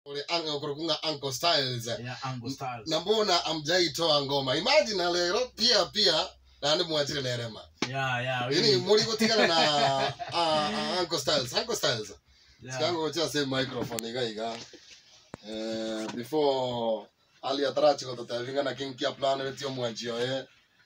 ule ang- kurukunga Uncle Styles ya Ango Styles na mbona amjaitoa ngoma imagine lero pia pia nandi mwachire nerema ya ya ini really. muri gutigana na uh, uh, Uncle Styles Uncle Styles Ya. sikango cha same microphone iga iga eh before ali atrachi ko tatavinga na king kia plan vetio mwanjio eh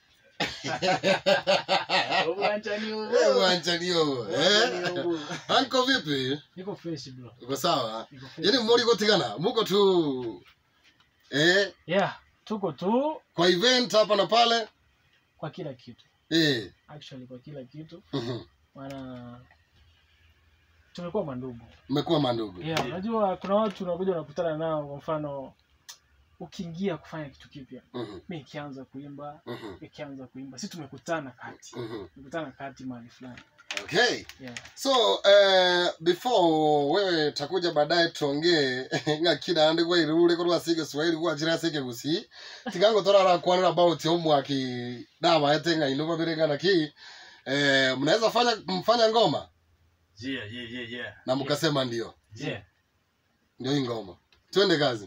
Uwanjani huo. eh mwanjani yo Uwanjani eh huo. Uncle vipi niko fresh bro uko sawa niko fresh yani muri gutigana muko tu eh yeah tuko tu kwa event hapa na pale kwa kila kitu eh actually kwa kila kitu mhm. maana tumekuwa mandugu mmekuwa mandugu yeah unajua kuna watu unakuja unakutana nao kwa mfano ukiingia kufanya kitu kipya Mhm, mi ikianza kuimba mhm, ikianza kuimba si tumekutana kati mhm. tumekutana kati mahali fulani okay yeah so uh, before wewe takuja baadaye tuongee ng'akina andi gwairure korwa sige swahili gwachira sige gusi tigango torara kwanira about omwaki dawa ete ng'aino babirengana ki eh, mnaweza fanya mfanya ngoma Yeah, yeah, yeah, yeah. na mkasema ndio Yeah. ndio hii ngoma twende kazi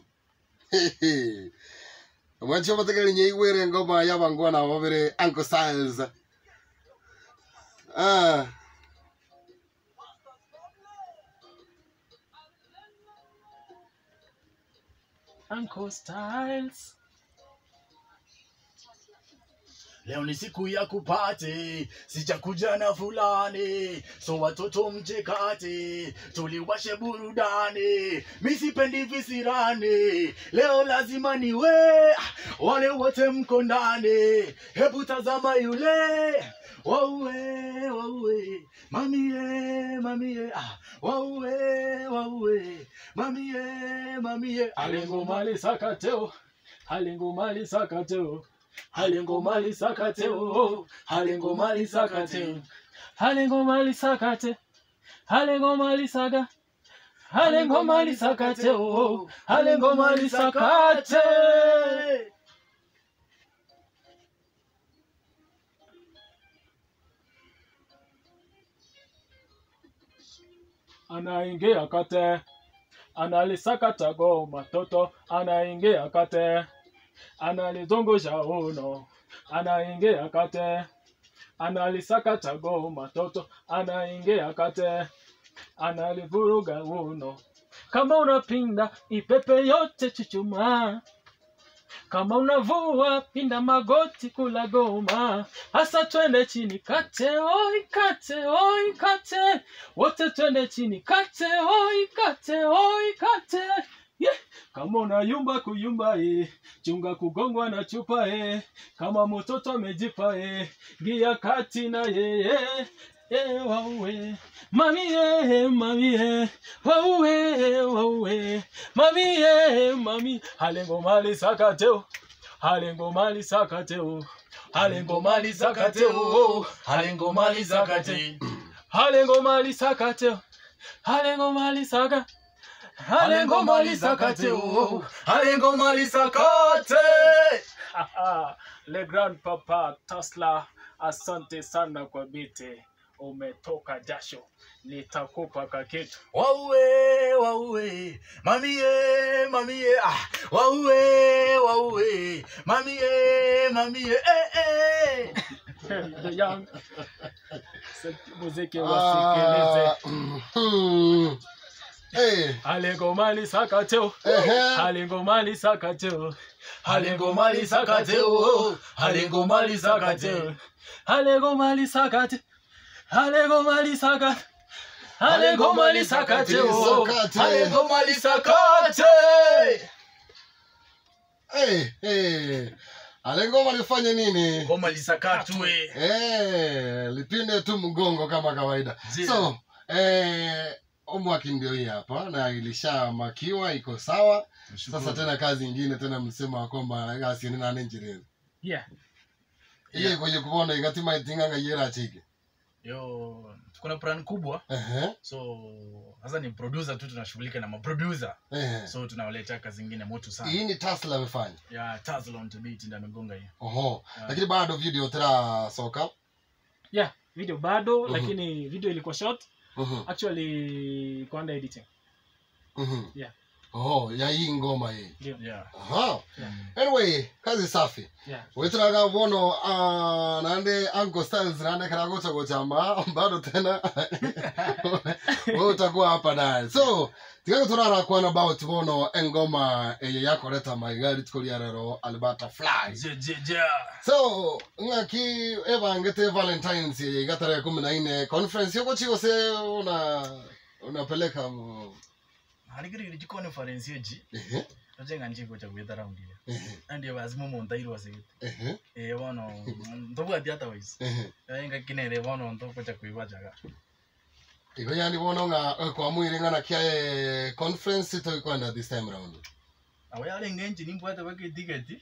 mwancho bategere nye igwere ngoma yabangwa na babere Uncle Styles ah Uncle Styles leo ni siku ya kupate sijakuja na fulani so watoto mchekate tuliwashe burudani misipendi visirani leo lazima niwe wale wote mko ndani hebu tazama yule wauwe wauwe mamie mamie ah, wauwe wauwe mamie mamie alengomali sakateo alengomali sakateo alengomali sakateo alengomali sakateo alengomali sakate alengomali saga alengomali sakateo alengomali sakate anaingia kate analisakata goma toto anaingia kate analizungusha uno anaingia kate analisakata goma toto anaingia kate analivuruga uno kama unapinda ipepe yote chuchuma kama unavua pinda magoti kula goma hasa twende chini kate oi kate oi kate wote twende chini kate oi kate oi kate yeah. kama unayumba kuyumba e chunga kugongwa na chupa e kama mtoto amejipa e ngia kati na yeye e, wauwe mami e, mami e, wauwe wauwe mami e, mami halengo mali sakateo halengo mali sakateo halengo mali sakateo halengo mali sakateo halengo mali sakateo halengo mali saka halengo mali sakateo halengo mali sakate le grand papa Tesla, asante sana kwa bite, umetoka jasho, nitakupa kakitu. wauwe wauwe mamie mamie ah wauwe wauwe mamie mamie eh, eh. The young muziki wasikilize. Ah, mhm. Eh, Halengo mali sakateo, ehe. halengo mali sakateo, halengo mali sakateo halengo mali sakateo halengo mali sakate, halengo mali sakate, halengo mali sakateo. Sakate. halengo mali sakate Eh, eh. alengoma lifanye nini ngoma lisakatwe eh, lipinde tu mgongo kama kawaida Zile. so eh, omwaki ndio hii hapa na ilishamakiwa iko sawa sasa tena kazi ingine tena msema kwamba gasiene nane njirezi Yeah. iye kwenye kubona igatima itinganga yera chike yo kuna plan kubwa ehe so sasa ni producer tu tunashughulika na maproducer ehe so tunawaletea kazi ingine moto sana hii ni tasla amefanya ya Tazlon to beat ndio amegonga hiyo oho Yeah. lakini bado video tera soka Yeah, video bado Mhm. lakini video ilikuwa short Mhm, actually iko under editing. mhm. Yeah. oh ya hii ngoma hii ndio yeah aha Yeah. anyway kazi safi yeah witiraga bono uh, nande uncle styles nande kana gocha gochama bado tena wewe utakuwa hapa naye so tigago turara kwana about bono engoma eye yakoreta maigari tukuria rero albata fly je je je so ng'aki evangete valentines eye igatare kumi na ine conference yoko chigo se una unapeleka mu harigiri ji conference yeji ehe tojenga nchiko cha kwetha raundi ya ehe andi wazimu montairo wasegete ehe eh bono ntobwati otherwise ehe enga kinere bono ntoko cha kwibajaga igo yandi bono ng'a kwa mwire ng'ana kia eh, conference to ikwenda this time round awo yale ngenji nimbwate bake tiketi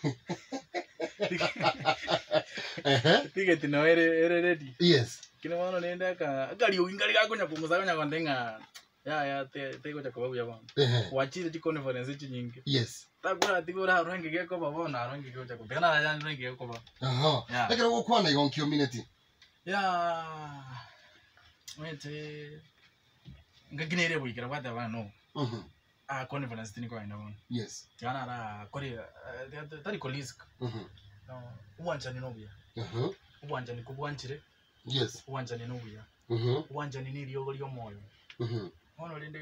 ehe tiketi no ere ere ready yes kine bono nende ka akali uingali gakonya kumusakonya kondenga ya ya te te ko cha kwa ya bono ehe wachire ji conference chi nyingi yes takura tigura rangi geko ba bono rangi geko cha kupena ya rangi geko ba aha Yeah. lakini gukwana igo nkio minute ya wete ngakinere bwikira bwate bana no mhm a conference tini kwa ina bono yes yana ra kori tari kolisk mhm uwanjani nobuya aha uwanjani kubwanchire yes uwanjani nobuya mhm uwanjani ni ryogo ry'omwoyo mhm bono rinde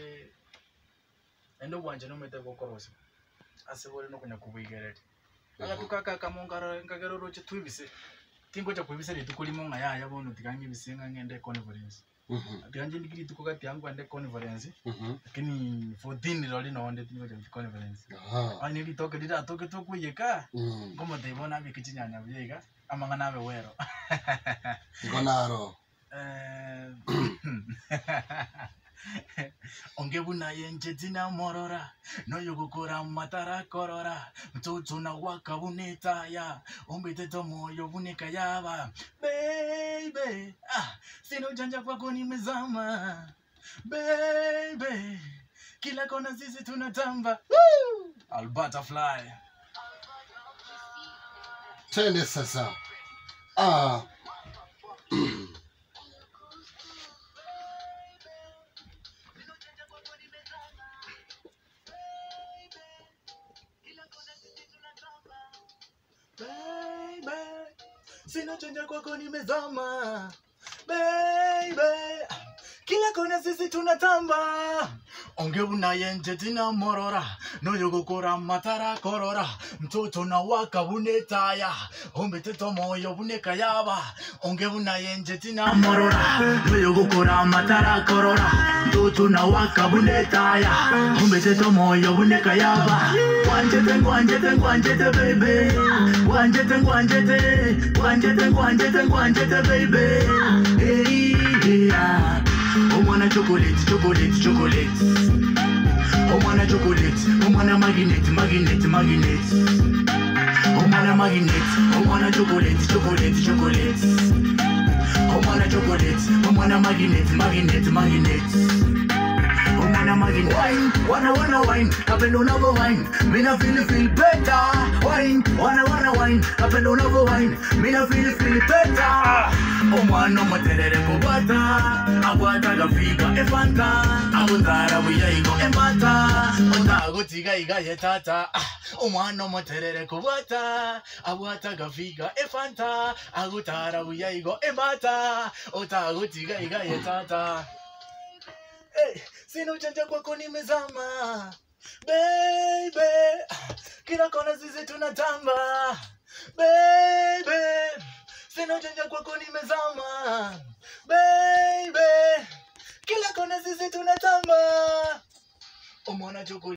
ende uwanjani omete gokorosa ase bore nokunya kubwigereri agatukaka kamongaro ngagero roche twibise tingocha kwibise rituko limo ng'a yaya bono tigange bise ng'a ng'ende conference mhm tiganje ndikiri rituko gati yangu ande conference mhm lakini 14 roli nonde tingocha conference aha ani ritoke rira toke tokuyeka mhm ngomo teibona bikichinyanya byega amanga nabe wero ngonaro Eh, onge bunaye njeti na morora noyogokora matara korora mtoto na waka bunetaya ombetete moyo buneka yaba baby ah, sina ujanja kwako nimezama baby kila kona sisi tunatamba Woo! Alberta fly twende sasa ah baby sina chanja kwako nimezama baby kila kona sisi tunatamba onge bunaye njeti na morora noyogokora matara korora mtoto na waka bunetaya ombeteto moyo buneka yaba onge bunaye njeti na morora noyogokora matara korora mtoto na waka bunetaya ombeteto moyo buneka yaba wanjete ngwanjete ngwanjete baby wanjete ngwanjete ngwanjete ngwanjete ngwanjete baby hey, yeah. omwana chocolate chocolate chocolate omwana chocolate omwana magnet magnet magnet omwana magnet omwana chocolate chocolate chocolate omwana chocolate omwana magnet magnet magnet omwana magnet wine wana wana wine kapenda unavyo wine mina feel feel better wine wana wana wine kapenda unavyo wine mina feel feel better omwana omuterere kubata agwata gafiga efanta agutara buyaigo embata otagutiga iga yetata omwana omuterere kubata agwata gafiga efanta agutara buyaigo embata otagutiga iga yetata Hey, sina ujanja kwako nimezama baby kila kona sisi tunatamba baby sina ujanja kwako nimezama baby kila kona sisi tunatamba umona choko